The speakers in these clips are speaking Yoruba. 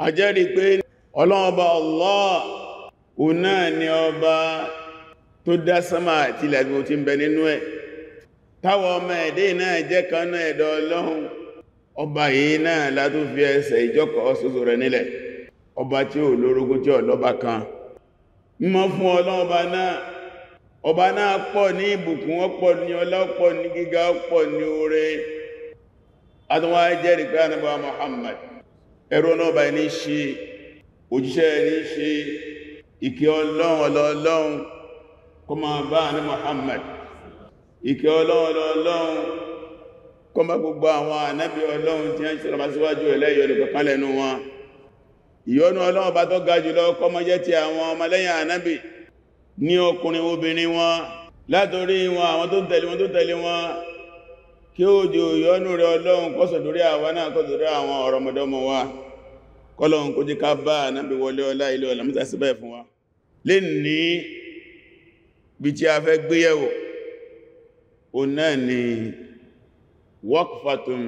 a jẹ́rìí pé ọlọ́ọba Allah òun náà ni ọba tó dá sánmà àti ilẹ̀ tí ó ti ń bẹ nínú ẹ̀ táwọn ọmọ ẹ̀dẹ́ náà jẹ́ kan náà ẹ̀dọ̀ ọlọ́run ọba yìí náà látó fi ẹsẹ̀ ìjọkọ̀ ṣoṣo rẹ̀ nílẹ̀ ọba tí ó lórogún tí ọlọ́ba kan mọ́ fún ọlọ́ọba náà ọba náà pọ̀ ní ìbùkún ọ̀pọ̀ ní ọlá ọ̀pọ̀ ní gíga ọ̀pọ̀ ní oore àtúnwà jẹ́rìí pé ànábì Muhammad ẹrú ọlọ́ọ̀bá ní ṣe òjíṣẹ́ ní ṣe ìkẹ́ ọlọ́run ọlọ́ọ̀lọ́run kó máa bá ní Muhammad ìkẹ́ ọlọ́run ọlọ́ọ̀lọ́run kó máa gbogbo àwọn ànábì ọlọ́run tí wọ́n ṣe síwájú ẹlẹ́yọ̀ nìkan lẹ́nu wọn ìyọ́nú ọlọ́run bá tó ga jùlọ kó máa jẹ́ ti àwọn ọmọlẹ́yìn ànábì ní ọkùnrin obìnrin wọn látorí wọn àwọn tó tẹ̀lé wọn tó tẹ̀lé wọn kí ó jò yọ́nú rẹ̀ ọlọ́run kọ́sọ̀ lórí àwa náà kọ́sọ̀ lórí àwọn ọ̀rọ̀mọdọ́mọ wa kọ́lọ̀un kó jí ká bá náàbí wọlé ọlá ilé ọlá mítà síbẹ̀ fún wa lè ní bí tí a fẹ́ gbéyẹ̀wò o náà ni waqfatun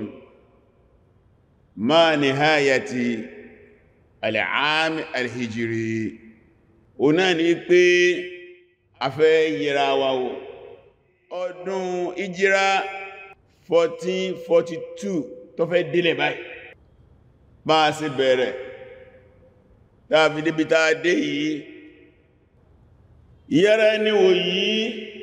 ma nihayati al-aam al-hijri o náà ni pé a fẹ́ yẹra wa wò ọdún ìjírá 1442 tó fẹ́ délẹ̀ báyìí bá a sì bẹ̀rẹ̀ tàbí débi tàà dé yìí ìyẹ́rẹ́ níwò yìí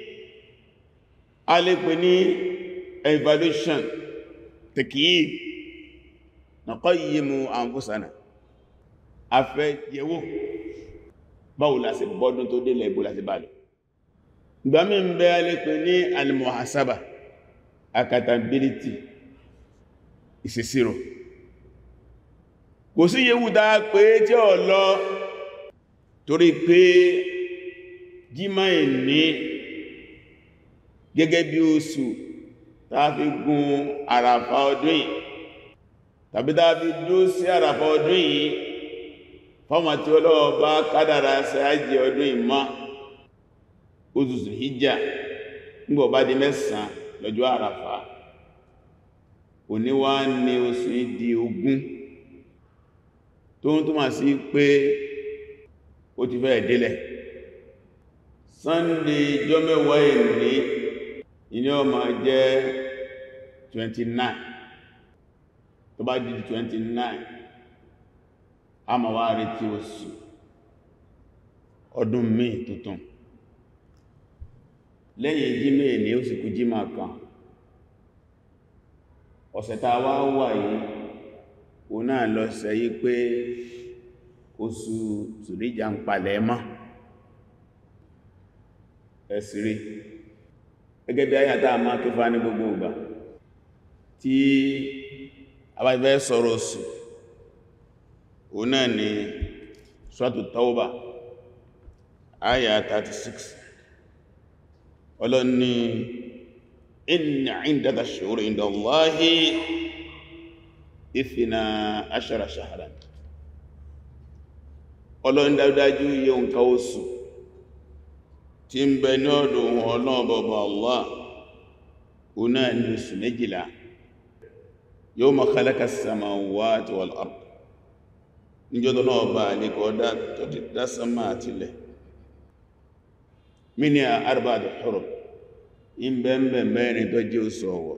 a lè pè ní evaluation tẹ̀kìí naqayyimu anfusana a fẹ́ yẹ̀wò báwo la ṣe bọ́dún tó délẹ̀ ìbò láti bá lọ ìgbàmí ń bẹ a lè pè ní al-muhasaba accountability ìṣèṣirò kò sí yíwu dáa pé tí ọ lọ torí pé jímá ìní gẹ́gẹ́ bí oṣù tàà fi gun àràfà ọdún yìí tàbí tàà fi dó sí àràfà ọdún yìí fọ́mà tí ọlọ́wọ́ bá kádàrà sáájì ọdún ìmá oṣù hijjá nígbọ̀ bá di mẹ́sàn lọ́jọ́ àràfà òní wá ní oṣù ìdí ogún tó ń túnmà sí pé ó ti fẹ́ ìdílẹ̀ sunday jọ mẹ́wàá ìní ìní ó máa jẹ́ 29 tó bá di 29 a máa wá retí oṣù ọdún míì tuntun lẹ́yìn jímẹ̀ ní ó sì kú jímà kan ọ̀sẹ̀ tá wá wà yìí o náà lọ sẹ́yí pé oṣù Zùlíjà ń palẹ̀ mọ́ ẹ̀sìrí gẹ́gẹ́ bí ayàtà máa tó fà ní gbogbo ìgbà tí a bá fẹ́ sọ̀rọ̀ oṣù o náà ni Suratu Tawba ayà 36 ọlọ́ni inna indata shuhuri inda Allahi ìfìnà aṣara ṣahara ọlọ́run dájúdájú yíò nǹkan oṣù tí ń bẹ ní ọdún ọlọ́run bọ̀bọ̀ Allah ọ̀nà ní oṣù méjìlá yawma khalaqa as-samawati wal ard níjọ́dọ̀ náà bá níkọ̀ tó ti dá sánmà àtilẹ̀ minha arba'atu hurum in bẹ̀m̀bẹ̀ mẹ́rin tó jẹ́ oṣù ọ̀wọ̀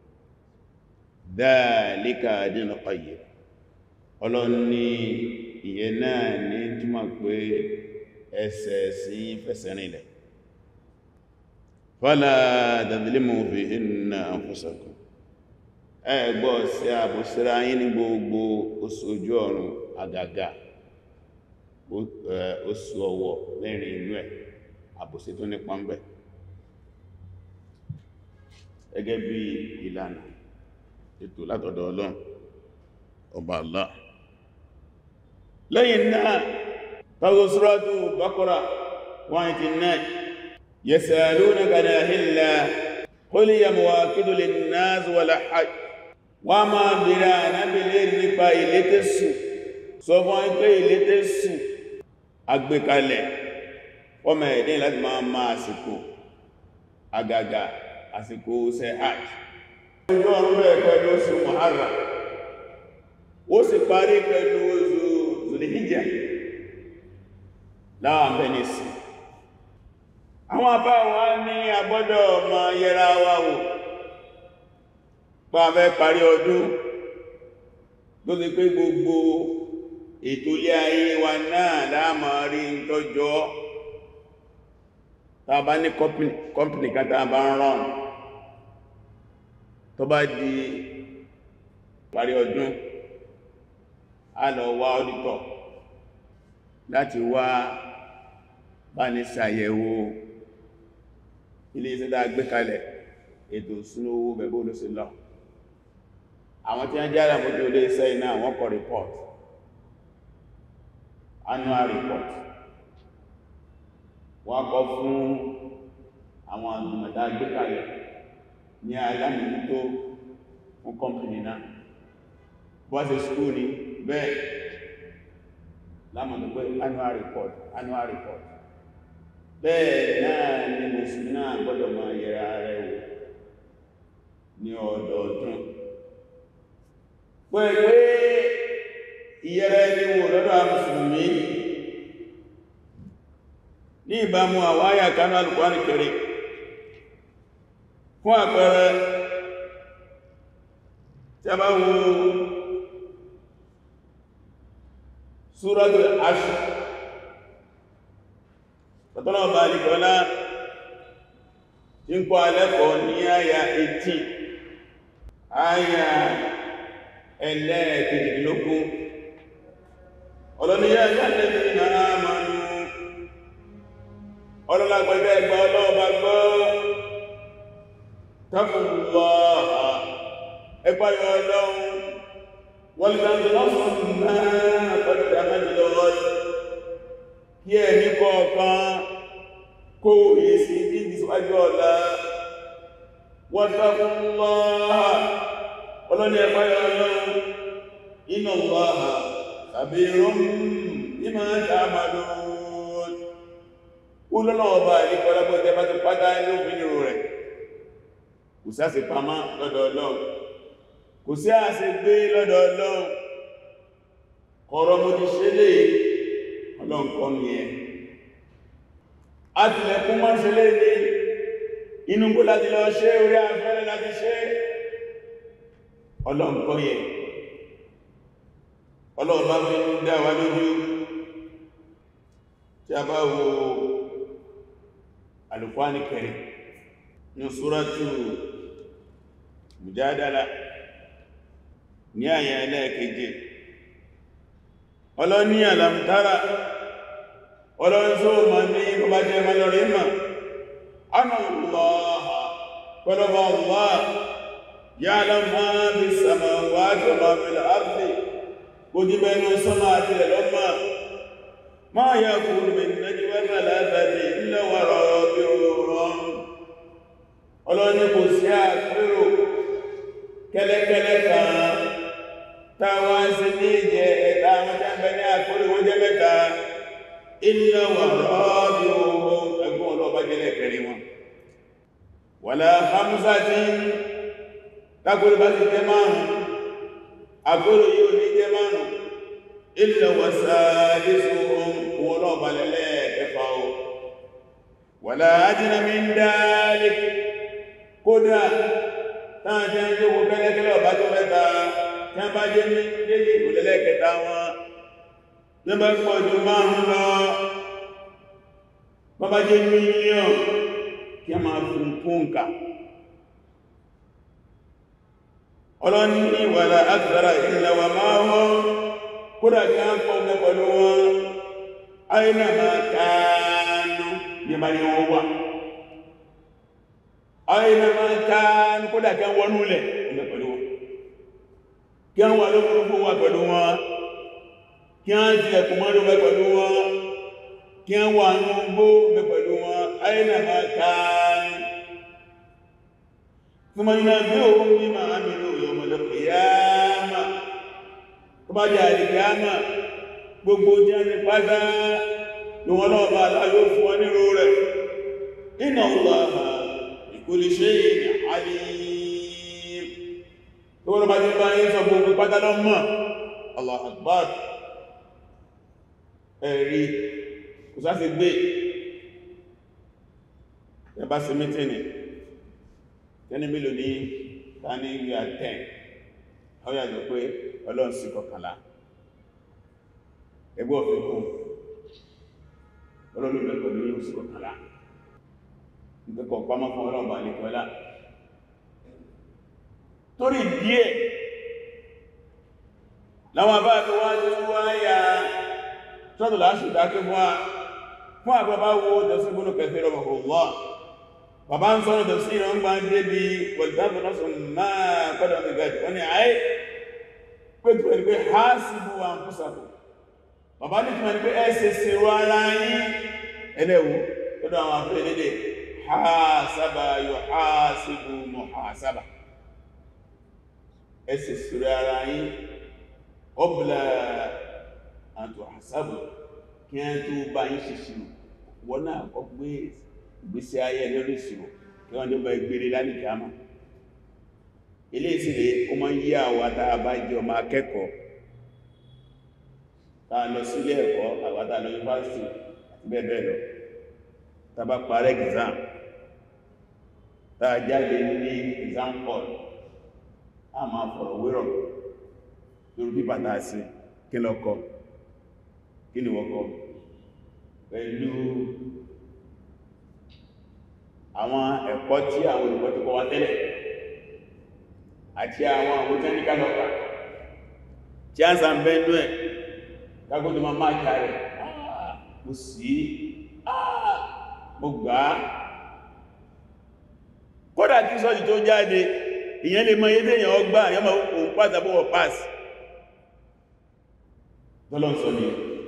dhalika dinul qayyim ọlọ́run ní ìyẹn náà ní túnmọ̀ pé ẹsẹ̀ sí fẹsẹ̀ rìnlẹ̀ fala tadlimu fihinna anfusakum ẹgbọ́ sí àbòsíra yín ní gbogbo oṣù ojú ọ̀run àgàgà oṣù ọ̀wọ̀ mẹ́rin inú ẹ̀ àbòsí tó ní pọ́nbẹ̀ gẹ́gẹ́ bí ìlànà ètò látọ̀dọ̀ ọlọ́run ọba Allah lẹ́yìn náà tàbí Suratu Baqara 189 yasalunaka an ahilla qul hiya mawaqitu lin-nas wal hajj wọ́n máa bèèrè ànábìlẹ̀ nípa ilé tẹ́sù sọ fún ẹgbẹ́ ilé tẹ́sù agbékalẹ̀ ọmọ ẹ̀dẹ́ láti máa máa àsìkò àgàgà àsìkò ṣe hajj ọjọ́ ọ̀rọ̀ bẹ̀rẹ̀ pẹ̀lú oṣù Muharram ó sì parí pẹ̀lú oṣù Dhul-Hijja láwọn venice àwọn apá wa ní agbọ́dọ̀ ma yẹra wa wò pa fẹ́ parí ọdún tó ti pé gbogbo ètò ilé ayé wa náà láàmà rí ń tọ́jọ́ tá bá ní kọ́mpìnì kan tá bá ń rán tó bá di parí ọdún a lọ wá ọ́dítọ̀ láti wá bá ní ṣàyẹ̀wò ilé iṣẹ́ tá gbé kalẹ̀ ètò ìṣúná owó bẹ̀bẹ̀ olóṣè lọ àwọn tí wọ́n jẹ́ àràmójú ilé iṣẹ́ iná wọ́n kọ report annual report wọ́n kọ fún àwọn àgbìmọ̀dá gbé kalẹ̀ ní alámìnító fún kọ́mpìnì náà wọ́n ṣe skúù ní bẹ́ẹ̀ lámọ̀tò pé annual report annual report bẹ́ẹ̀ náà ni mùsùlùmí náà gbọ́dọ̀ máa yẹra rẹ̀ wò ní ọdọọdún pẹ̀lú ìyẹrẹ ní wò lọ́dọ̀ mùsùlùmí ní ìbámu àwáyà kanú Al-Qur'an Karim fún àpẹẹrẹ tí a bá wo Suratul Ashr tọ́tọ́nà ọba alìkọ́lá tí ń kọ́ alẹ́kọ̀ọ́ ní àyà 18 àyà ẹlẹ́ẹ̀kejìdínlógún ọlọ́niyà ìyàlẹ́bí náà mọ́nú ọlọ́lágbẹ́gbẹ́ ẹgbẹ́ ọlọ́ọ̀bá gbọ́ taqullah ẹgbáyọ ọlọ́run wọ́n lè lọ́sùn náà pẹ̀lú àmẹ́jìlọ́rọ̀ kí ẹ̀mí kọ̀ọ̀kan kó yìí sí bí ìsíwájú ọ̀la wọ́n taqullah ọlọ́ni ẹgbáyọ ọlọ́run inna Allaha khabirun bima ta'malun olólọ́ọ̀bá ìkọlábọ́jẹ́ bá ti pátá ní òmìnirò rẹ̀ kò sí àṣẹ pamá lọ́dọ̀ Ọlọ́run kò sí àṣẹ gbé lọ́dọ̀ Ọlọ́run kọ̀rọ̀ mo ti ṣe lè Ọlọ́run kọ́ ní ẹ àtìlẹ̀kún mọ́ ṣe lè ní inú kó láti lọ ṣe orí afẹ́rẹ́ láti ṣe Ọlọ́run kọ́ yẹ Ọlọ́run bá fi ń dá wa lójú tí a bá wo Al-Qur'an Karim ní Suratu Mujadala ní àyà ẹlẹ́ẹ̀keje ọlọ́ní Alam tara ọlọ́nzó ma ní bọ́bá jẹ́ malọ́rí ma anà Allaha pẹ̀lọ́bà Allah ya'lamu ma bis samawati wa ma fil ardi kò jí bẹnu sọ́mà àti ẹ̀lọ́mà ma yakunu min najwa thalathatin illa wa rabi'uhum ọlọ́ni kò sí àpérò kẹ́lẹ́kẹ́lẹ́ kan táwọn sí ní ìjẹ ẹ̀ta àwọn jẹ́mbẹ̀ ní àpérò wọ́n jẹ́ mẹ́ta illa wa rabi'uhum ẹgbọ́n ọlọ́ọ̀bá jẹ́lẹ̀ kẹrin wọn wala hamsatin tákùrù bá ti jẹ́ márùn àpérò yíò ní jẹ́ márùn illa wa sadisuhum wọn ọlọ́ọ̀bá lẹ́lẹ́ ẹ̀fà wala adna min dhalik kódà táà jẹ́ ń jókòó kẹ́lẹ́kẹ́lẹ́ ọ̀bá tó mẹ́ta tí a bá jẹ́ méjì ìgbòlẹ́lẹ́ kẹta wọn ní bá pọ̀ jù márùn lọ bá jẹ́ mílíọ̀n kí a máa fún kúnkà ọlọ́ni wala akthara illa wa ma'hum kódà kí a pọ̀ mẹ́ pẹ̀lú wọn aina ma kanu ní bá yẹ wọ́n wà aina ma kan kódà kí wọ́n núlẹ̀ ọmọ pẹ̀lú wọn kí wọ́n wà lókùnrùn wà pẹ̀lú wọn kí wọ́n ti ẹkùn mọ́rù mẹ́ pẹ̀lú wọn kí wọ́n wà ní gbó mẹ́ pẹ̀lú wọn aina ma kan fún mọ́ nínú bí òun ní ma àmìlò yawmal qiyamah tó bá jẹ́ àdìkìyàmà gbogbo jẹ́ ní pátá ní wọn náà bá aláyó fún wọn nírò rẹ̀ inna Allaha kulli shay'in alim tó wọ́n bá ti bá yí sọ gbogbo pátá lọ mọ́ Allahu Akbar ẹ̀rí kò sáti gbé ẹbá sí mítìnì tẹ́ni mílò ní tání ìwé àtẹ́n ọ̀yàjò pé ọlọ́run sí kọkànlá ẹgbẹ́ òfin kún ọlọ́run mẹ́kọ̀ ní oṣù kọkànlá ìgbẹ́kọ̀ pamọ́ fún ọlọ́run bá nìkọ́lá torí díẹ̀ láwọn bá tó wá tó wá yà tọ́tù láṣù dákẹ́ fún wa fún àgbàbá wo tẹ̀sígbónú kẹfẹ́ rọmọkùnlọ́ bàbá ń sọ́nà tẹ̀sí ìrọ̀ ń gbá ń débi pọ̀lìtàbí lọ́sùn máa kọ́dọ̀ ní gẹ̀ẹ́jì wọ́n ni àyè pẹ̀tù ẹni pé ha sí bú wa ń púsàkù bàbá ní túnmọ̀ ní pé ẹ́sẹ̀ sí rọ ara yín ẹlẹ́wù lọ́dọ̀ àwọn afẹ́ lédè ha sábà yóò ha sí bú mọ̀ ha sábà ẹ̀sẹ̀ sí rọ ara yín ọbùlà àtò àsábò kí a tó bá yí ṣe ṣírò wọ́n náà kọ́ gbé ìgbésí ayé lórí ìṣirò kí wọ́n tó bá ìgbèrè lálìkì àmà ilé ìsìnlẹ̀ ó máa ń yí àwà tàà bá jẹ́ ọmọ akẹ́kọ̀ọ́ tàà lọ sílé ẹ̀kọ́ àwátà lọ yúnivásitì àti bẹ́ẹ̀ bẹ́ẹ̀ lọ tàbá parẹ́ exam tàà jáde ní exam hall a máa fọ̀rọ̀ wérọ̀ lórí bí bàtà sí kí lọ́kọ́ kí ni wọ́kọ́ pẹ̀lú àwọn ẹ̀kọ́ tí àwọn olùkọ́ tó kọ́ wá tẹ́lẹ̀ àti àwọn àwọn tẹ́níkà lọ́kà tí a ń sàn bẹ́ẹ̀nú ẹ̀ kágbó tó máa máa kààrẹ̀ mo sí mo gbà á kódà tí sọ́jì tó jáde ìyẹn lè mọ yédé èyàn ọgbà àyọ́mà òun pàtàbọ̀wọ̀ pass tọ́lọ́n sọ ní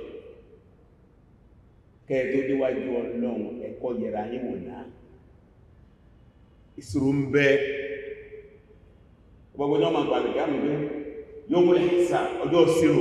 kẹ́ẹ̀ tó déwájú ọlọ́run ẹ̀kọ́ yẹra yín wò náà ìṣòro ń bẹ gbogbo náà ma gbàgbé káàmì pé yóò mú ẹ̀sà ọjọ́ ìṣirò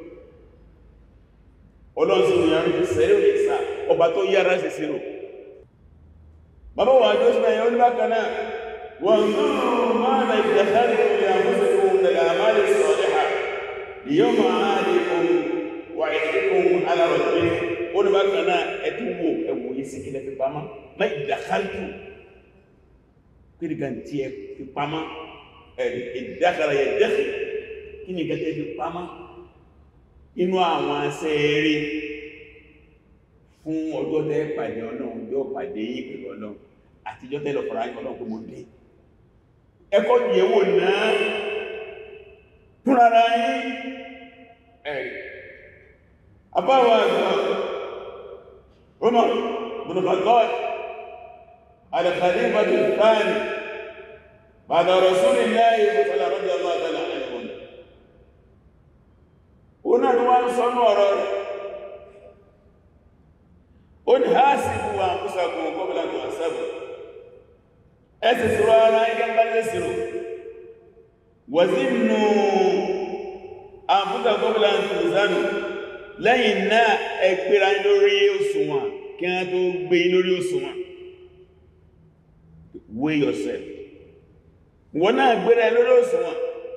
ọlọ́sìn ìyàrí ìṣẹ́rẹ́ ìṣà ọba tó yára sí ìṣirò bàbá wà jọ́ sí ẹ̀yọ́ oníbákanáà wọ́n máa na ìdàkárí orí àmúsẹ̀kùn daga àmàlẹ̀ sọ̀rẹ́hà yóò máa lè ohun wà ìdíkùn alárọ̀lẹ́ oníbákanáà ẹ̀tùwò ẹ̀wò yìí sí kílẹ̀ fi pamá má ìdàkárí kí gan tí ẹ fi pamá ìdákàrà yẹ dẹ́kì kí ni gẹ́gẹ́ fi pamá inú àwọn asẹ́ẹ̀rí fún ọjọ́ tẹ́ pàdé ọlọ́run yóò pàdé yìí pẹ̀lú ọlọ́run àtijọ́ tẹ́lọ fọ́ra ọlọ́run pé mo dé ẹkọ́ yẹ̀wò náà fúnra yìí ẹ̀rì abáwọ̀ àgbà Umar bin Khattab الخليفة الثاني بعد رسول الله صلى الله رضي الله تعالى عنه هنا دوان صنور ان حاسبوا انفسكم قبل ان تحاسبوا اسسروا على ايكم بل يسروا وزنوا انفسكم قبل ان توزنوا lẹ́yìn náà ẹgbẹ́ra lórí òṣùwọ̀n kí wọ́n tó gbé lórí òṣùwọ̀n weigh yourself wọ́n náà gbéra lórí òṣùwọ̀n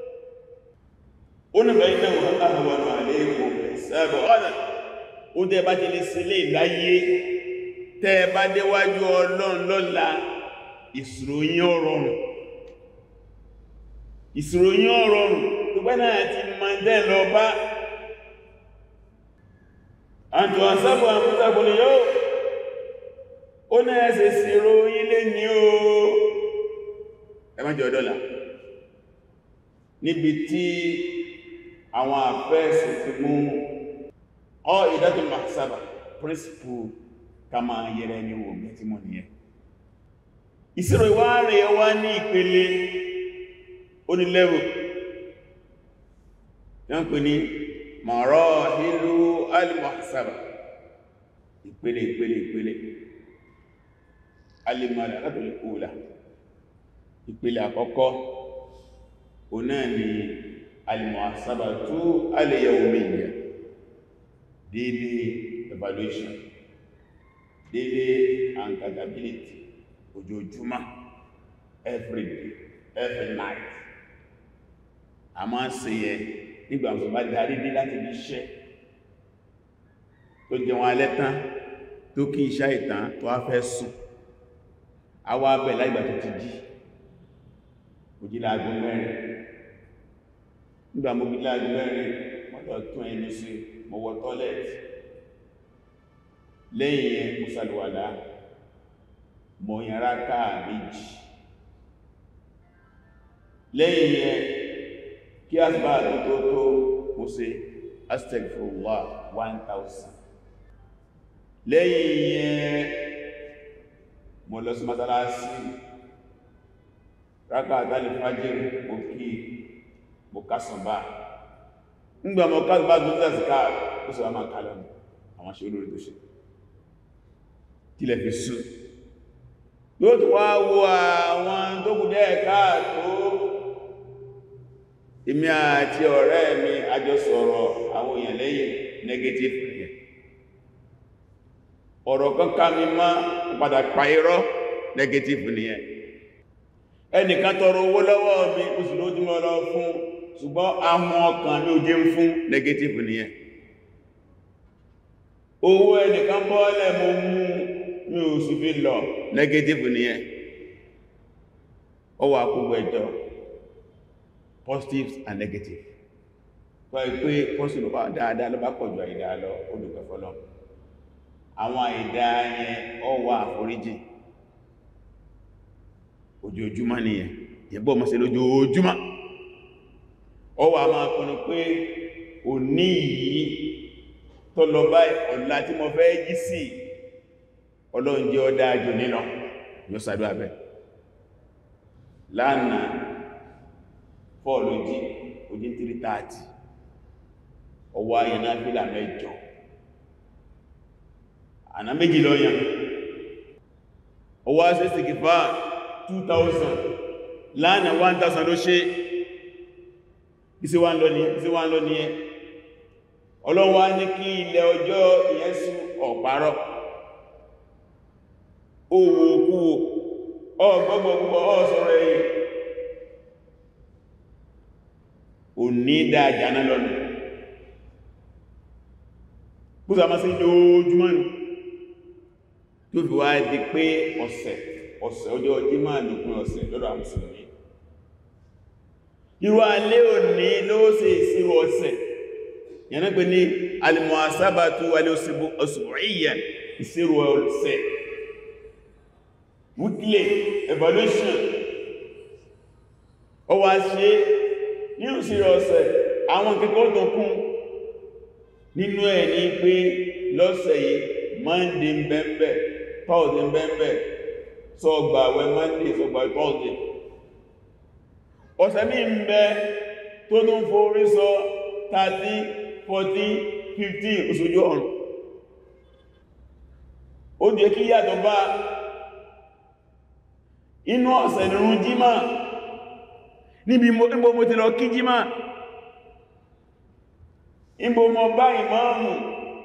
ó ní bẹ̀rẹ̀ náà wọ́n àwọn ọmọ àléèkò ìsáàbọ̀ ọ̀nà ó tẹ́ bá ti lè sílé ìláyé tẹ́ bá déwájú ọlọ́run lọ́la ìṣòròyìn ọ̀rọ̀rùn ìṣòròyìn ọ̀rọ̀rùn tó bẹ́ náà ti máa dẹ́ lọ bá àjọ àsábọ̀ àmútàkùn ni yóò ó ní ẹsẹ̀ sírò ilé ní o ẹmọ́jọ dọ́là níbi tí àwọn àfẹ́ẹ̀sì ti mú ọ ìdájọ́ mahsaba principle ká máa yẹrẹ ní wo bí tí mọ̀ nìyẹn ìṣirò ìwá rẹ̀ wá ní ìpele onílẹ́wò yọ́n pè ní marahilu al-mahsaba ìpele ìpele ìpele alimọ̀lẹ̀ alábìlẹ̀ òòlà ìpele àkọ́kọ́ o náà ni alimọ̀sába tó alẹ́yẹwò mẹ́yẹ daily evaluation daily accountability ojoojúmọ́ every day every night a máa ń ṣe yẹ nígbà tó bá darí dé láti bí iṣẹ́ tó jẹun alẹ́ tán tó kí ìṣá ìtàn tó wá fẹ́ sùn àwa abẹ̀ láìgbà tó ti jí òjì láago mẹ́rin nígbà mo bí láago mẹ́rin wọ́n lọ tún ẹnu sí mo wọ tọ́lẹ̀tì lẹ́yìn yẹn mo ṣàlùwàlá mo yàrá káà méjì lẹ́yìn yẹn kí asbá tó tó tó mo ṣe astagfirullah 1000 lẹ́yìn yẹn mo lọ sí masalasi rákà àtàlì fàájìrì mo kí mo kásànbá ńgbà mo kásànbá tó tẹ́sìká ó sì wá máa kálọ̀ àwọn ṣe olórin tó ṣe kílẹ̀ fi sùn yóò tó wá wo àwọn tó kù dẹ́ káàtó èmi àti ọ̀rẹ́ mi àjọ sọ̀rọ̀ àwọn èèyàn lẹ́yìn negative rẹ̀ ọ̀rọ̀ kan ká mi má padà pa irọ́ negative nìyẹn ẹnìkan tọrọ owó lọ́wọ́ mi oṣù lójúmọ́ lọ fún ṣùgbọ́n ahun ọkàn mi ò jẹ́ ń fún negative nìyẹn owó ẹnìkan bọ́ọ̀lẹ̀ mo mú mi ò sì fi lọ negative nìyẹn ó wà kúgbọ́ ẹjọ́ positives and negative tó ẹ pé positive bá dáadáa ló bá pọ̀jù àìdá lọ olùgbẹ̀fọ́lọ́ àwọn àìdá yẹn ó wà àforíjì ojoojúmọ́ nìyẹn yẹ̀bọ́ mọ́ sí lójoojúmọ́ ó wà máa kọ́nà pé òní yìí tó lọ báyìí ọ̀la tí mo fẹ́ jí sí ọlọ́run jẹ́ ọdá àjò nínú yóò sàdó abẹ́ lánàá fọ́ọ̀lù jí ojí 330 ọwọ́ ayẹ̀ná fílà mẹ́jọ àná méjì lọ́yàn ọwọ́ asẹ́ sìkìfà 2000 lánàá 1000 ló ṣe isi wá ń lọ ní isi wá ń lọ ní ẹ ọlọ́wọ́ ní kí ilẹ̀ ọjọ́ ìyẹ́sù ọ̀párọ̀ owó okúwò ọgbọ́gbọ́gbọ́ ọ̀sọ̀rọ̀ ẹ̀yìn ò ní dáadáa náà lọ́nà búsà máa sí lójúmọ́ ní tó fi wá di pé ọ̀sẹ̀ ọ̀sẹ̀ ọjọ́ Jímọ̀ nìkún ọ̀sẹ̀ lọ́dọ̀ àmùsùlùmí irú alẹ́ òní ló ṣe ìṣirò ọ̀sẹ̀ yẹn pé ní al-muhasabatu al-usbu'iyya ìṣirò ọ̀sẹ̀ weekly evaluation ó wá ṣe nínú ìṣirò ọ̀sẹ̀ àwọn kẹ́kọ́ tó kún nínú ẹ̀ ní pé lọ́sẹ̀ yìí monday mbẹ́mbẹ́ thursday mbẹ́mbẹ́ sọ́gbàwẹ́ monday sọ́gbàwẹ́ thursday ọ̀sẹ̀ mí ń bẹ tó tó ń forí sọ 30 40 50 oṣojú ọ̀run ó jẹ́ kí yàtọ̀ bá inú ọ̀sẹ̀ nìrún jímá níbi mo ti lọ kí jímá ìbò mọ̀ bá ìmáàmù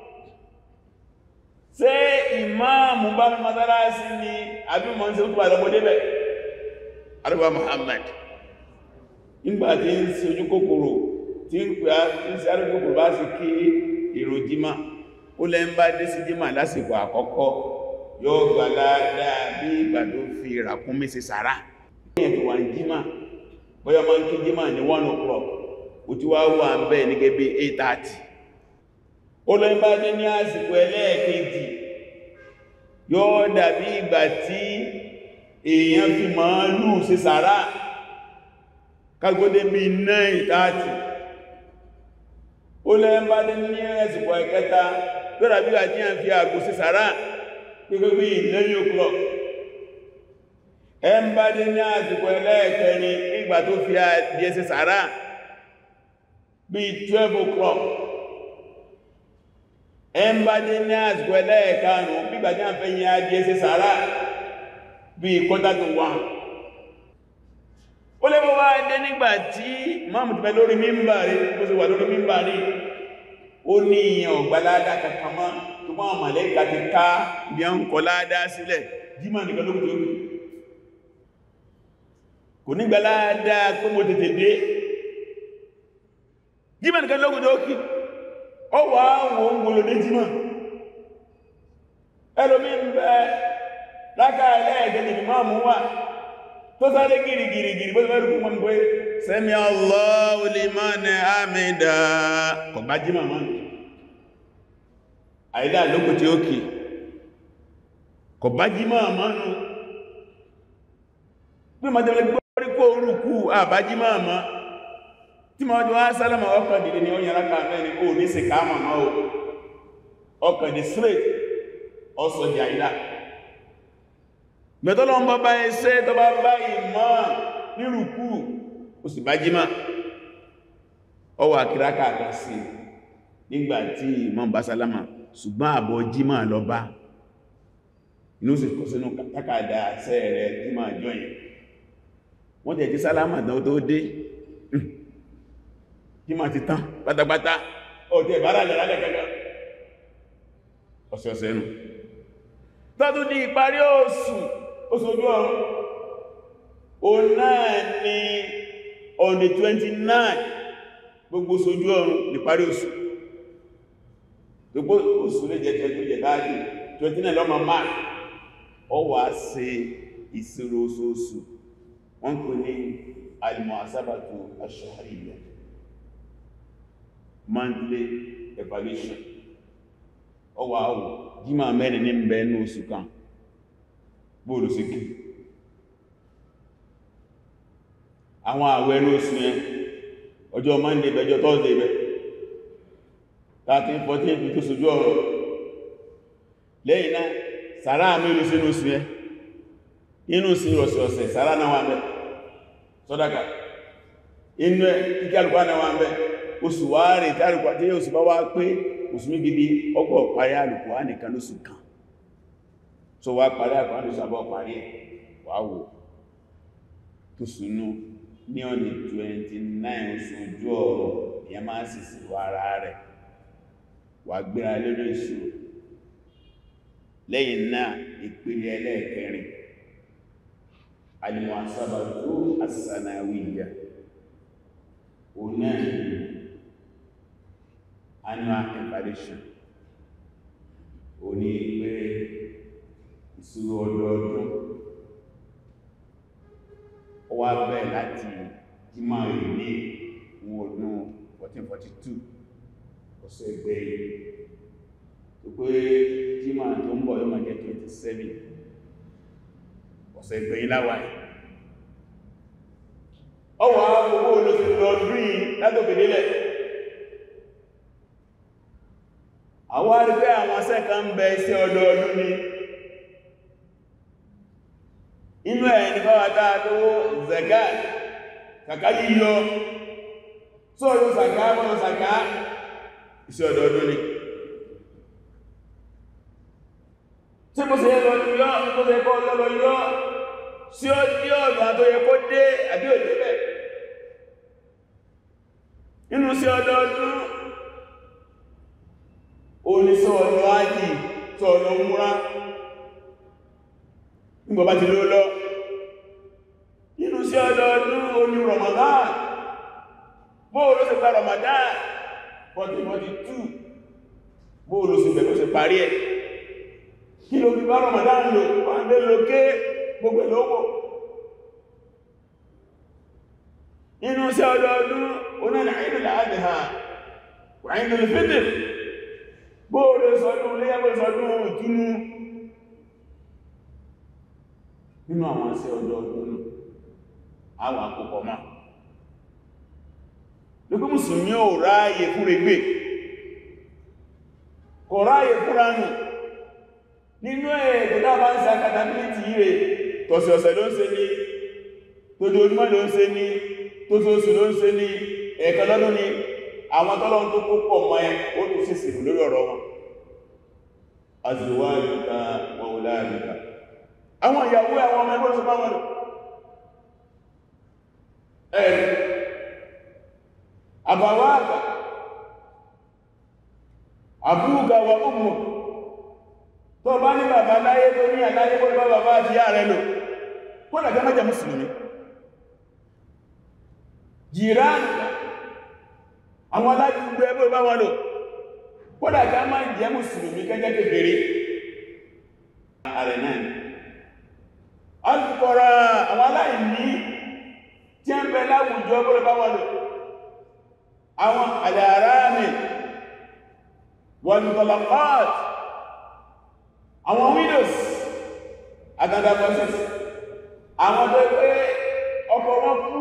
ṣé ìmáàmù bá mi mọ́sálásí ni àbí mọ́ sí ó tó àlọ́mọdébẹ̀ arúgbà Muhammad nígbà tí ń ṣe ojú kòkòrò tí ń pè á tí ń ṣe arúgbó kòkòrò bá sì kí èrò jímá ó lẹ́ ń bá dé sí jímá lásìkò àkọ́kọ́ yóò gbà láàdáa bí ìgbà tó fi ràkúnmí sí sàrá ìyẹn tó wà ní jímá bóyá máa ń kí jímá ní 1 o'clock ó ti wá wà ń bẹ́ẹ̀ ní gẹ́bí 8:30 ó lọ ń bá dé ní àsìkò ẹlẹ́ẹ̀kejì yóò dàbí ìgbà tí èèyàn fi màálù sí sàrá kágbódé bí náà ìtàtì ó lẹ́ ń bá dé ní ẹ̀sùpọ̀ ẹ̀kẹta lọ́rà bí àjí à ń fi àgbò sí sàrá pẹ́gbẹ́ bí lẹ́yìn o'clock ẹ ń bá dé ní àsìkò ẹlẹ́ẹ̀kẹrin nígbà tó fi àdíẹ sí sàrá bí 12 o'clock ẹ ń bá dé ní àsìkò ẹlẹ́ẹ̀karùn nígbà tí à ń fẹ́ yìn àdíẹ sí sàrá bí quarter to one ó lè bọ́ wá dé nígbà tí máàmù ti bẹ lórí mímbàrí bó ṣe wà lórí mímbàrí ó ní ìyàn ọ̀gbáládá kankan mọ́ tó máa màlẹ́kà ti ká bí a ń kọ ládá sílẹ̀ jímà nìkan ló tó rí kò ní gbáládá pé mo tètè dé jímà nìkan ló tó kí ó wà wọ́n ń gbolo dé jímà ẹlòmí ń bẹ láká ẹlẹ́ẹ̀kẹ́jì ni máa mú wà tó sáré gìrìgìrìgìrì bó fẹ́ rúkú wọn pé sẹ́mi Allahu liman hamida kọ̀ bá jí màmá àìdá lókù tí ó kì kọ̀ bá jí màmá nù pí ma tẹ́lẹ̀ gbọ́rí kó rúkú àbájí màmá tí ma wájú wá sálàmà ọkàn dìde ni ó yàrá ká mẹ́rin ó ní sí ká màmá o ọkàn di straight ọsọ di àìdá mẹ́tọ́lọ́ ń bá bá ẹsẹ́ tó bá bá ìmọ̀ nírùkú ó sì bá jímá ọwà kìrákà àkà sí nígbàtí ìmọ̀ bá sálámà ṣùgbọ́n àbọ̀ jímá lọ bá inú sì kó sínú kàkàdà sẹ́ rẹ̀ jímá jọyìn wọ́n tẹ̀ jí sálámà tán tó dé jímá ti tán pátápátá ọ̀tẹ̀ ìbára lẹ̀ lálẹ́ kẹ́kẹ́ ọ̀sẹ̀ọ̀sẹ̀ nù tọ́tún di ìparí oṣù oṣojú ọrún o náà ni on the 29 gbogbo oṣojú ọrún ní parí oṣù gbogbo oṣù lè jẹ́ tẹ́jú jẹ káàdì 29 lọ́mọ mark ọ wà ṣe ìṣirò oṣooṣù wọ́n kò ní al-muhasabatu ash-shahriyya monthly evaluation ọwà àwọ̀ jíma mẹ́rin ní bẹ ní oṣù kan bóòlù sí kí àwọn àwẹ̀ ní oṣù yẹn ọjọ́ monday bẹjọ́ thursday bẹ 13 14 fi tó sojú ọ̀rọ̀ lẹ́yìn náà sàrá mẹ́rin sí ní oṣù yẹn inú sí ọ̀sẹ̀ọ̀sẹ̀ sàrá náà wà bẹ́ sọ́dáka inú ẹ̀ kíkẹ́ alùpá náà wà bẹ́ oṣù wá rẹ̀ tí alùpá tí oṣù bá wá pé òsùnmí gidi ọgbọ̀ parí àlùkù á nìkan lóṣù kan so wá parí àkọ́ lóṣù àbọ̀ parí ẹ̀ wà wò tó súnú ní ọ̀nà 29 oṣù ojú ọ̀rọ̀ ìyẹn máa sì sí wà ara rẹ̀ wà gbéra lórí ìṣòro lẹ́yìn náà ìpele ẹlẹ́ẹ̀kẹrin al-muhasabatu as-sanawiyya òun náà annual evaluation ó ní pé ìṣirò ọdọọdún ó wá bẹ́ẹ̀ láti jímọ̀ rẹ̀ ní ọdún 1442 ọ̀sẹ̀ ẹgbẹ́ yìí tó pé jímọ̀ tó ń bọ̀ yóò máa jẹ́ 27 ọ̀sẹ̀ ẹgbẹ́ yìí láwàá ọwọ́ owó olóṣèlú ọdún yìí látòkèdélẹ̀ àwọn arígbé àwọn sẹ́kà ń bẹ iṣẹ́ ọdọọdún ni inú ẹ̀ ní fáwátá lówó zẹ̀gá kàkà yíyọ sọ́rọ̀ sàkà mọ́ sàkà iṣẹ́ ọdọọdún ni tí mo sì lọ yọ tó ṣe kọ́ lọ́lọ yọ sí ó dí ọ̀nà tó yẹ kó dé àbí òdé bẹ̀ inú sí ọdọọdún oníṣọ́ ọ̀nà ájì tó ọ̀nà múra nígbà bá ti ló lọ nínú sí ọdọọdún oní Ramadan bóòlù sí pa Ramadan 1442 bóòlù sí bẹ̀rẹ̀ sí parí ẹ̀ kí ló fi bá Ramadan lò wọ́n lè lókè gbogbo lówó nínú sí ọdọọdún onílẹ̀ Eidul Adha wà Eidul Fitr bóòrè sọdún léyàbò sọdún ìtúnú nínú àwọn sí ọjọ́ ọdún àwọn àkókò máa lókè mùsùlùmí ò ráyè fún regbè kò ráyè fúnranù nínú ẹ̀ẹ̀dẹ̀ dábá ń sa katabiliti rẹ̀ tọ̀sẹ̀ ọ̀sẹ̀ ló ń ṣe ní tójú ojúmọ́ ló ń ṣe ní tójú oṣù ló ń ṣe ní ẹ̀ẹ̀kan lọ́dún ni àwọn tọ́lọ́run tó púpọ̀ mọ́ ẹ ó tún sí sí lórí ọ̀rọ̀ wọn azùwáríká wọn ò láàríká àwọn ìyàwó àwọn ọmọ ẹgbẹ́ òṣùpá wọn ẹ̀rì àbàwáàgbà àbúgà wà ọmọ tó bá ní bàbá láyé tó ní àláyé kó bá bàbá àti yà rẹ lò kó dàgbà mẹ́jẹ mùsùlùmí jìránì àwọn aládùúgbò ẹgbẹ́ bá wọn lò kódà ká máa jẹ́ mùsùlùmí kẹjẹ́ kékeré rẹ̀ náà alùkọ́ra àwọn aláìní tí a ń bẹ láwùjọ bọ́lẹ̀ bá wà lò àwọn alàrámì wal-mutalaqat àwọn widows agandabọ́sís àwọn tó pé ọkọ wọn kú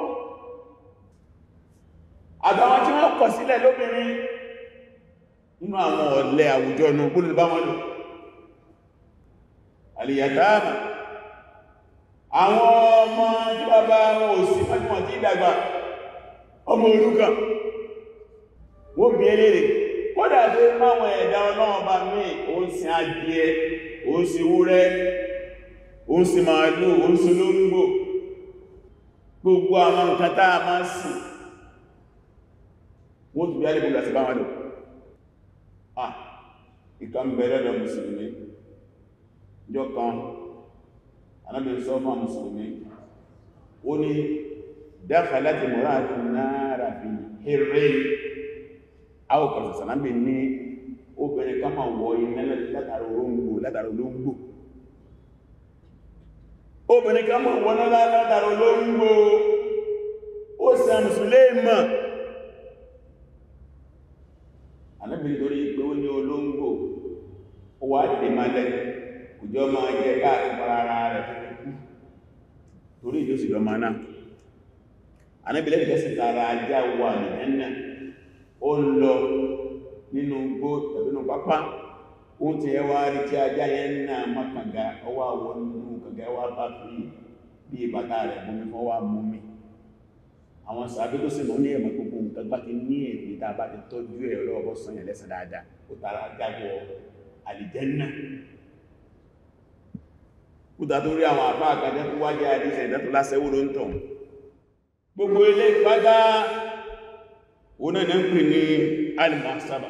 àtàwọn tí wọ́n kọ̀ sílẹ̀ lóbìnrin nínú àwọn ọ̀lẹ àwùjọ nù bọ́lẹ̀ bá wọn lò alìyàtàmà àwọn ọmọ tí bàbá wọn ò sí mẹ́jìmọ̀ tí ìdàgbà ọmọ òrukàn wọ́n bí eléré kódà tó máwọn ẹ̀dá ọlọ́wọ́n bá mí o ń sin adìẹ o ń sin wúrẹ́ o ń sin màálù o ń sin lóńgbò gbogbo àwọn nǹkan tá a máa sìn wọ́n tó bí alẹ́bùn láti bá wọn lò ah ìkan bẹ̀rẹ̀ lọ mùsùlùmí jọ kan anábìnrin sọ fún mùsùlùmí ó ní dakhalat imra'atun nara fi hirrin àwọ̀kọ̀sọ̀ sànábì ní obìnrin ká máa wọ iná látàrí olóngbò látàrí olóngbò obìnrin ká máa wọ náà látàrí olóngbò ó sì àmùsùlé mọ̀ anábìnrin torí pé ó ní olóngbò ó wá dè máa lẹ́yìn òjò máa jẹ káàkiri ara rẹ̀ torí ìjọ sì lọ máa náà anábìlẹ̀ ìjọsìn tààrà ajá wà ní ẹ̀nà ó ń lọ nínú gbó tàbí nínú pápá ó ti ẹwà rí tí ajá yẹn náà má kànga ọwá wọ nínú kànga wá bá fi bí ìbàtà rẹ̀ mú mi fọ́ wá mú mi àwọn sàbí tó sì mọ́ ní ẹ̀mọ̀ gbogbo nǹkan bá ti ní èdè tá a bá ti tọ́jú ẹ̀ ọlọ́wọ́ sọ́yìn lẹ́sàn dáadáa ó tààrà ajá wọ àlìjẹ́nnà kúta tó rí àwọn àfá àkàjẹ́ tó wájẹ́ àdíṣẹ́ ìdátò lásẹ́wó ló ń tàn gbogbo ilé ìpádá oná ní ń pè ní al-muhasaba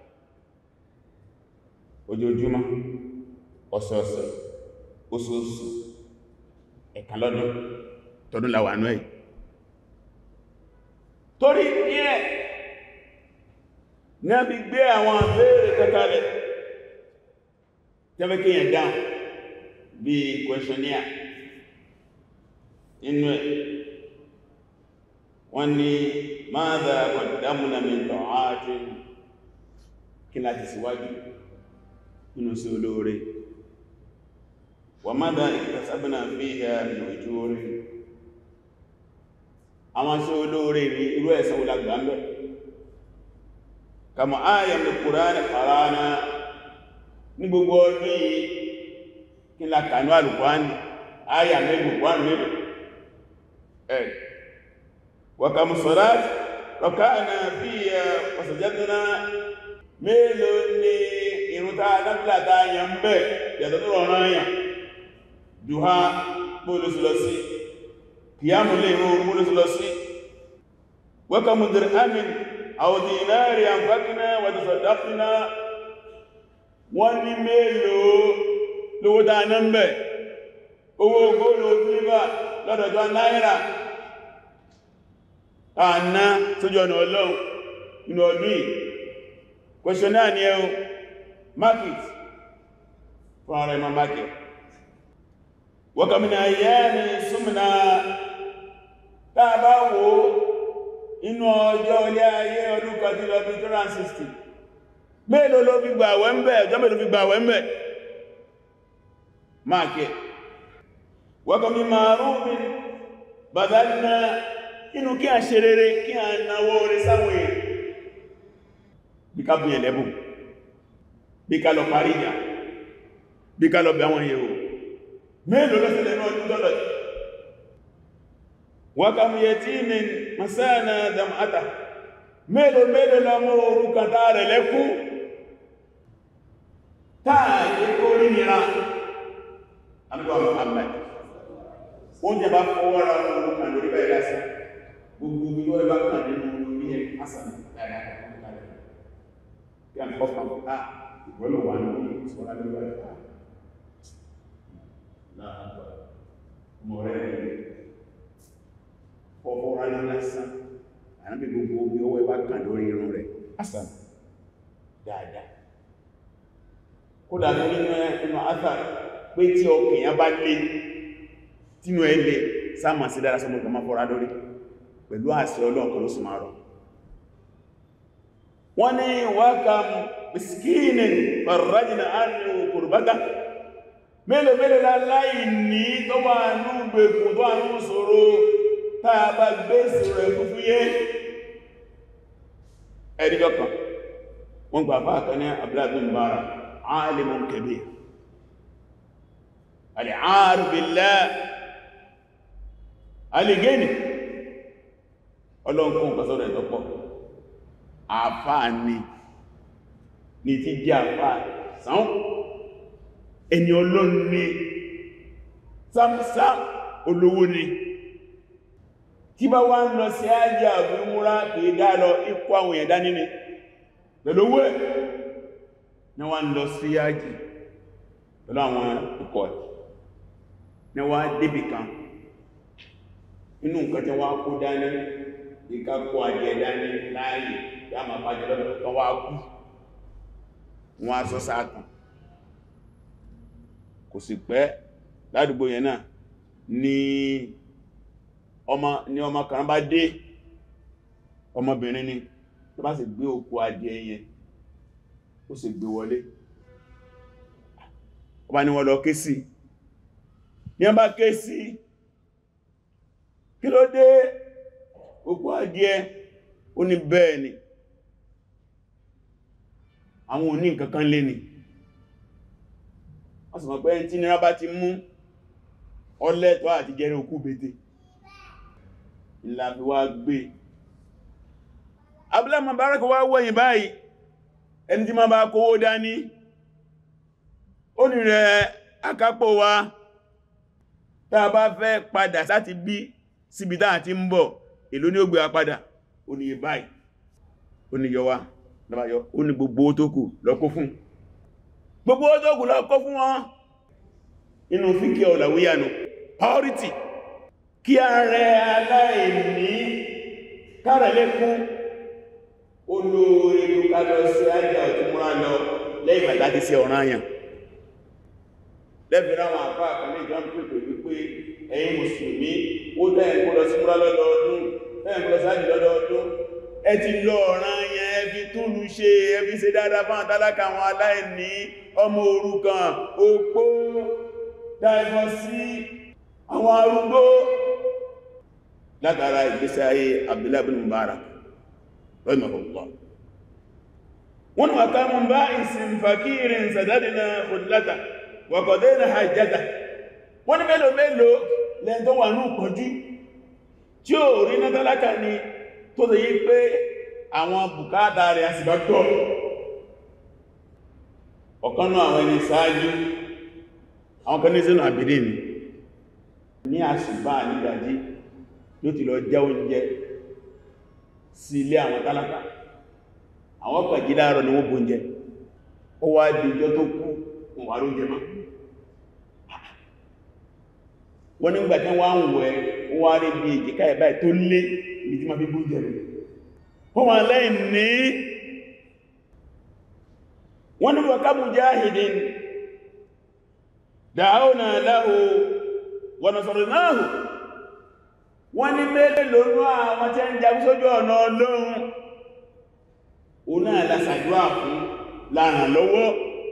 ojoojúmọ́ ọ̀sọ̀ọ̀sẹ̀ oṣooṣù ẹ̀kan lọ́dún tọdún láwàánú ẹ̀ torí ní ẹ̀ ní a bí gbé àwọn àbẹ́rẹ̀ kẹkàlẹ̀ tẹ́mẹ́kẹ́yàn dáhùn bí questionnaire inú ẹ̀ wọ́n ní madha qaddamna min ta'atin kí láti síwájú nínú sí olóore wa madha iktasabna fiha min ujuri àwọn sí olóore ní irú ẹ̀sẹ̀ wùlágbà ń bẹ̀ kama ayam al-Qur'an qara'na ní gbogbo ọdún yìí kí la kànú alùkwáni ayà mẹ́lù wà mẹ́lù ẹ̀ waka musalat rọ̀káàna bí i ọ̀sọ̀jẹ́dúnà mélòó ní irúta adábìlàta yà ń bẹ̀ yàtọ̀ tó rọrùn ayà duha bóòlùsùlọ́sí kìyàmù lè rú bóòlùsùlọ́sí waka mudir amin àwòdínárì àǹfàkínà wàtàsọ̀dáfínà wọ́n ní mélòó lówó dáa náà mẹ́ owó góòlù fílíbà lọ́dọ̀jọ́ náírà àná sójú ọ̀nà ọlọ́run inú ọdún yìí question náà ni ẹun market fún ara ẹmọ market wọ́kàmínà ayẹ́ ni súnmìnà táà bá wo inú ọjọ́ ilé ayé ọdún kan tí lọ bí 360 mélòó ló fi gbà wẹ́m̀bẹ̀ ọjọ́ mélòó fi gbà wẹ́m̀bẹ̀ máàkẹ́ wọ́kọ̀ mi máa rúbin bàdánà inú kí a ṣe rere kí a náwó orí sáwọn èèyàn bí ká bùn ẹ̀lẹ́bùn bí ká lọ parí ìyà bí ká lọ bẹ̀ àwọn èèyàn mélòó lọ́sẹ̀lẹ̀ náà ọdún dọ́lọ̀ wọ́kọ̀ mi yẹ tí mi masáàna damata mélòó mélòó lọ́mọ orúkà táà rẹ̀ lẹ́kún táà yẹ kó rí nira àmìkọ́ Muhammad oúnjẹ bá fọwọ́ra ọmọ kan lórí bẹ́ẹ̀ lásán gbogbo gbogbo ẹbá kan nínú orí ẹ̀ asàn dáadáa kí a kọ́ kan ká ìwọ́lọ̀ wà ní ìṣọ́lá lórí bẹ́ẹ̀ ká láàpọ̀ mọ̀ rẹ̀ rẹ̀ fọwọ́ra ní lásán ànábì gbogbo omi ọwọ́ ẹbá kan lórí irun rẹ̀ asàn dáadáa kódà nínú ẹnu àtàrí pé tí ọkìyàn bá lé tínú ẹ lè sáàmà sí dára sọmọ ìgbàmà fọ́ra lórí pẹ̀lú àṣẹ ọlọ́ọ̀kan ló sì máa rọ̀ wọ́n ní wákàm miskinin farajina ánìyàn kùrbátà mélòó mélòó láláì ní tó wà ní gbèkùn tó wà ní ṣòro táa bá gbé ìṣòro ẹ̀kúfú yé ẹ̀díjọ́ kan wọ́n gbà fáà kan ní abúlábìn bára alimun kabir al'arif billah alìgẹ́ni ọlọ́nkún kọsọ́rọ̀ ẹ̀tọ́pọ̀ àfáà ni ní tí jẹ́ àfáà sáún ẹni ọlọ́run ní sámsám olówó ni tí bá wá ń lọ sí ájá àbúrúmúrá kìí dá lọ ipò àwọn èèyàn dání ni pẹ̀lú owó ẹ̀ ní wá ń lọ sí ájì pẹ̀lú àwọn ikọ̀ ẹ̀ ní wá débì kan inú nǹkan tí wá kó dání ìka kó adìẹ dání láàyè tí a máa bájẹ lọ́dọ̀ tó wá kú wọ́n á sọ sáàtàn kò sì pẹ́ ládùúgbò yẹn náà ni ọmọ ni ọmọ kan bá dé ọmọbìnrin ni tó bá sì gbé òkú adìẹ yẹn ó sì gbé wọlé ọba ni wọ́n lọ ké sí ní ọba ké sí kí ló dé òkú adìẹ ó ní bẹ́ẹ̀ ni àwọn òní nǹkankan lé ni wọ́n sì mọ̀ pé tí nira bá ti mú ọlẹ́tọ́ àti jẹ́rẹ òkú bété ìlàbí wá gbé Abdullah Mubarak wá wọ́yìn báyìí ẹni tí ma bá kówó dání ó ní rẹ̀ akápò wa tá a bá fẹ́ padà sáti bí síbi táà ti ń bọ̀ èló ní ó gbé wa padà ó ní báyìí ó ní yọ wá lọ́bàáyọ ó ní gbogbo tó kù lọ kó fún gbogbo tó kù lọ kó fún wọn inú fíkẹ́ ọ̀làwíyànù priority kí a rẹ aláìní kárẹ̀ lékún olóore ló ká lọ sí ajá òtúmúra lọ lẹ́yìn bàtà ti sí ọ̀ràn àyàn lẹ́bìnrin àwọn àpá àkànní ìjọ́n pèpè wípé ẹ̀yin mùsùlùmí ó dẹ́yìn kó lọ sí múra lọ́dọọdún dẹ́yìn kó lọ sí ájì lọ́dọọdún ẹ ti lọ ọ̀ràn àyàn ẹbí túlù ṣe ẹbí ṣe dáadáa fún àtàlákà àwọn aláìní ọmọ òrukàn opó dáìbọ̀ sí àwọn arúgbó látara ìgbésí ayé Abdullah bin Mubarak rahimahullah wọ́n wà ká mún bá ìsìn fàkírin sàdádìna khudlata wà qadayna hajjata wọ́n ní mélòó mélòó lẹ́n tó wà ní ìpọ̀jú tí ó rí ní tálákà ni tó tẹ̀ yí pé àwọn bùkátà rẹ̀ àsìbátọ́ ọ̀kanú àwọn ẹni sáájú àwọn kan ní sínú àbìdí ni ní àṣùbá nígbàjí ló ti lọ jẹ oúnjẹ sí ilé àwọn tálákà àwọn kan jí láàárọ̀ ni wọ́n bóúnjẹ ó wá di ìjọ tó kú wọn wà lóúnjẹ mọ́ wọ́n nígbà tí wọ́n ń wẹ̀ ó wá rí bí ìjìká ẹ̀bá tó lé ibi tí ma fi bóúnjẹ rẹ̀ wọ́n wà lẹ́yìn ní wọ́n ní wọ́ká mujahidin da'awna lahu wa nasarnahu wọ́n ní mẹ́lẹ̀ lónú àwọn tí ń jagun sójú ọ̀nà Ọlọ́run o náà lásàdúwà fún láàrán lọ́wọ́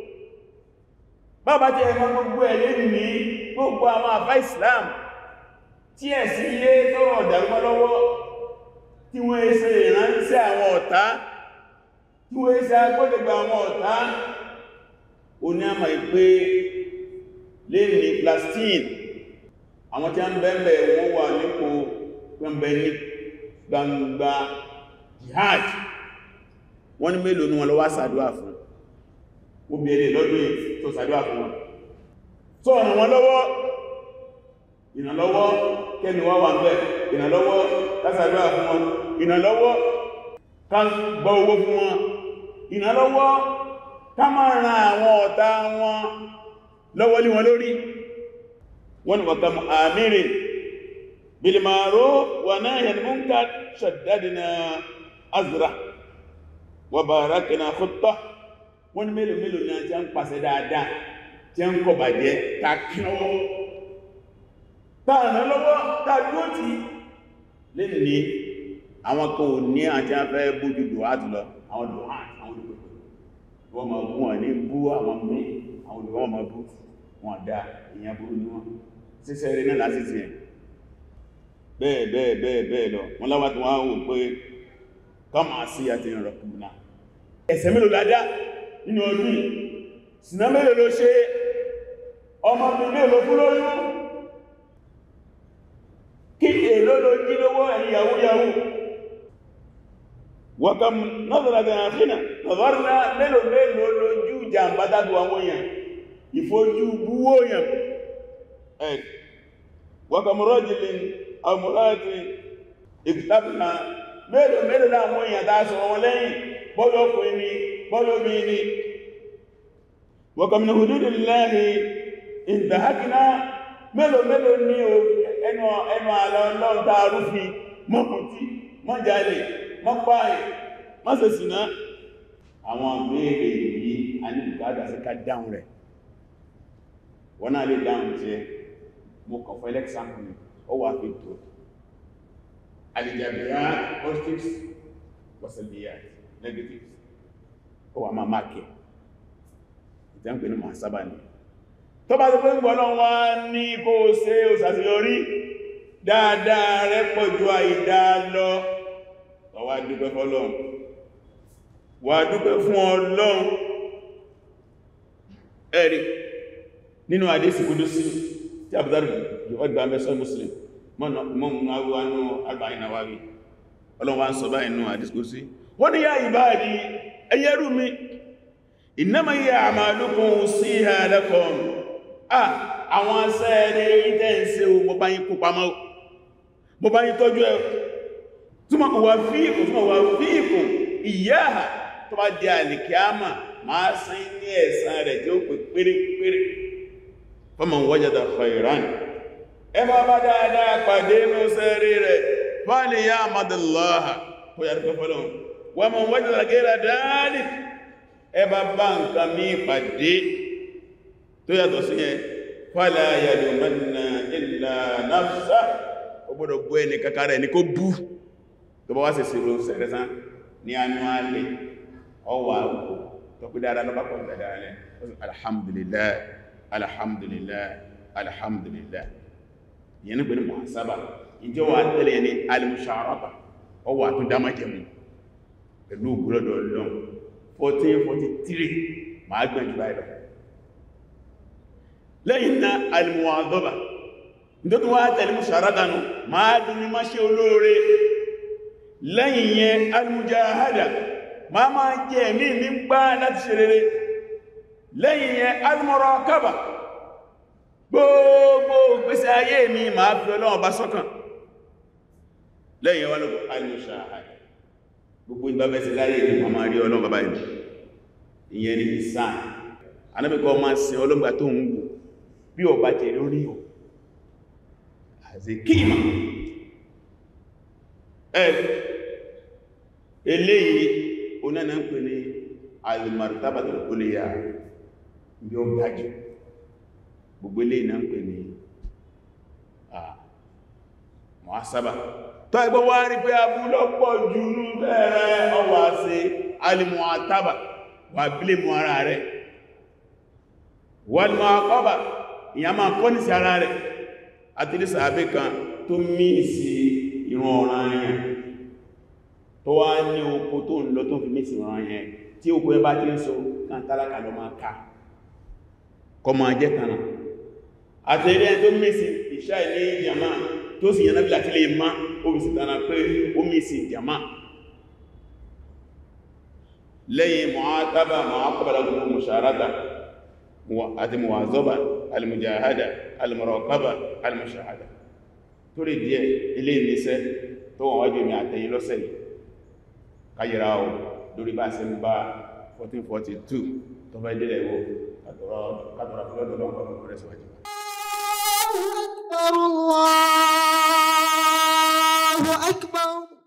bàbá tí ẹ̀mọ́ gbogbo ẹ̀ lè ní gbogbo àwọn àfá Islam tí ẹ̀ sí ilé tọ́rọ ọ̀dàrúmọ́ lọ́wọ́ tí wọ́n ẹsẹ̀ ìránṣẹ́ àwọn ọ̀tá tí wọ́n ẹsẹ̀ agbọ́dẹ̀gbà àwọn ọ̀tá o ní àmà ìpé lè ní Palestine àwọn tí a ń bẹ̀ẹ̀bẹ̀ wọ́n wà nípò gbẹ̀mbẹ̀ ní gbangba jihad wọ́n ní mélòó ní wọn lọ wá sàdúwà fún ó bèèrè lọ́dún tó sàdúwà fún wọn tó ọ̀nà wọn lọ́wọ́ ìrànlọ́wọ́ kẹ́ni wọ́n wà bẹ̀ ìrànlọ́wọ́ kásàdúwà fún wọn ìrànlọ́wọ́ ká gbọ́ owó fún wọn ìrànlọ́wọ́ ká máa ran àwọn ọ̀tá wọn lọ́wọ́ lé wọn lórí wọ́n wà kam àmìrì bilmaro wà náà yẹn múnkà ṣaddadina azra wà barakina khutta wọ́n ni mélòó mélòó ní àti à ń pàṣẹ dáadáa tí ń kọ bàjẹ́ ta kí lọ́wọ́ táàrán lọ́wọ́ tàbí ti lè ní àwọn kan ò ní àti afẹ́ bójú dùhátù lọ àwọn dùhátù àwọn olùgbogbo wọ́n ma bú wọn ní bú àwọn mí àwọn olùgbogbo wọn ma bú wọn dá ìyẹn burú ní wọn síṣẹ́ rẹ̀ náà láti ti ẹ̀ bẹ́ẹ̀ bẹ́ẹ̀ bẹ́ẹ̀ bẹ́ẹ̀ lọ wọ́n láwá tí wọ́n wò pé kọ́mà sí àti ìrọ̀kùnà ẹ̀ṣẹ̀ mélòó ládá nínú ọdún sínà mélòó ló ṣe ọmọ mi mélòó fún lóyún kí èlò ló jí lówó ẹ̀yìn yahoo yahoo wọ́kàm nọ́dọ̀lá àfínà nọ̀dọ̀rọ̀lá mélòó mélòó lójú jàmbá dádù àwọn èèyàn ìfojú búwó èèyàn ẹ̀ wọ́kàm rọ́jìlín àmúráti ìkìtàbìnà mélòó mélòó láwọn èèyàn tàà sọ wọn lẹ́yìn bọ́lọ́kùn ní bọ́lọ́bí ní wọ́kàm ní hududillahi ìdáhàkìná mélòó mélòó ní ẹnu ẹnu àlọ́ ọlọ́run tàà rúfin mọ́kùntí mọ́jálè mọ́páyẹ̀ mọ́sẹ̀sìná àwọn béèrè yìí a ní bùkátà sí ká dáhùn rẹ̀ wọ́n náà lè dáhùn jẹ́ mo kàn fẹ́ lẹ́kṣàmù ní ó wà fi tó alìjàbìyà positives wọ́sẹ̀lìyà negatives ó wà máa máàkì ìtẹ́ǹpé ní máa sábà ní tó bá tó pé ń gbọ́nà wá ní kó ṣe òṣàṣeyọrí dáadáa rẹ̀ pọ̀ ju àìdá lọ wà dúpẹ́ fọ́lọ́run wà dúpẹ́ fún Ọlọ́run ẹ̀rí nínú àdísì kúdú sí tí a bùdárù ọgbà mẹ́sàn muslim mọ́mù awúwánú àgbàyìn àwárí Ọlọ́run wá ń sọ báyìí nínú àdísì kúdú sí wọ́n ni yá ìbáàdì ẹyẹrú mi innama hiya a'malukum usiha lakum ah àwọn asẹ́ẹ̀rẹ̀ ìtẹ́ǹsẹ̀ mo bá yín kó pamọ́ mo bá yín tọ́jú ẹ̀ túnmọ̀ wà fíìkù túnmọ̀ wà fíìkù ìyáha tó bá di àlìkíámà máa sín ní ẹ̀san rẹ̀ tí ó pè pérépéré faman wajada khairan ẹ bá bá dáadáa pàdé mọ́sẹ̀rí rẹ̀ fàálì yá àmàdàláha kó yà rúkọ fọ́lọ́n wà man wajada ghayra dhalik ẹ bá bá nǹkan mí pàdé tó yàtọ̀ sí yẹn fala yalumanna illa nafsa ó gbọ́dọ̀ bú ẹni kakarẹ̀ ní kó bú tó bá wá sí ìṣirò sẹ̀rẹ̀sán ní annually ọwà òkú tó kú dáadáa lọ́pàá pọ̀ dáadáa lẹ́ alhamdulillah alhamdulillah alhamdulillah yẹn ní pẹ̀lú muhasaba ìjọ wà tẹ́lẹ̀ ní alimusharaba ọwà tó dámájẹ̀mù pẹ̀lú ògbúrọ̀dọ̀ lọ́n 1443 máa gbẹ̀jù báyìí lọ lẹ́yìn náà alimuwadọ́ba nítorí wá tẹ̀lé musharadanu máa dún ní máa ṣe olóore lẹ́yìn yẹn almujahada ma ma jẹ́ ní nígbà láti ṣe rere lẹ́yìn yẹn almurakaba gbogbo gbésí ayé mi ma fi Ọlọ́run bá sọ́kàn lẹ́yìn wọn lọ́gbọ̀ almushahada gbogbo ìgbàbẹ̀sí láyé ní ma ma rí Ọlọ́run bàbá ìlú ìyẹn ni ìsáà anábìkọ́ ma sin ọlọ́gbà tó ń wù bí ọba jẹ́ lórí ọ̀ àti kíìmà ẹ̀ eléyìí onána ń pè ní al-martabatul ulya bí ó gájù gbogbo eléyìí náà ń pè ní muhasaba tó ẹgbẹ́ wá rí pé abúlọ́pọ̀ jù ní bẹ̀rẹ̀ ọwà sí al-mu'ataba wà bílé mú ara rẹ̀ wal-mu'aqaba ìyá máa kọ́ ní sí ara rẹ̀ àti ní sàábé kan tó mí sí ìran ọ̀ràn yẹn tó wá ní oko tó ń lọ tó fi mí sí ìran yẹn tí oko ẹ bá tí ń so kan tálákà lọ máa ká kọ máa jẹ́ tánà àti ilé tó mí sí ìṣá ilé ìjàmá tó sì yànà bí láti lè má ó fi sí tánà pé ó mí sí ìjàmá lẹ́yìn mu'ataba mu'aqaba gbogbo musharata àti muwazaba almujahada almuraqaba almushahada tó lè díẹ̀ ilé ìníṣẹ́ tó wọ́n wájú mi àtẹ̀yìn lọ́sẹ̀ yìí káyìrá o lórí bá ṣe ń bá 1442 tó fẹ́ délẹ̀ wo kàtọ̀rọ̀ fúlọ́dọ̀ lọ́nkọ̀ lọ́kọ̀ rẹ̀ síwájú الله أكبر الله أكبر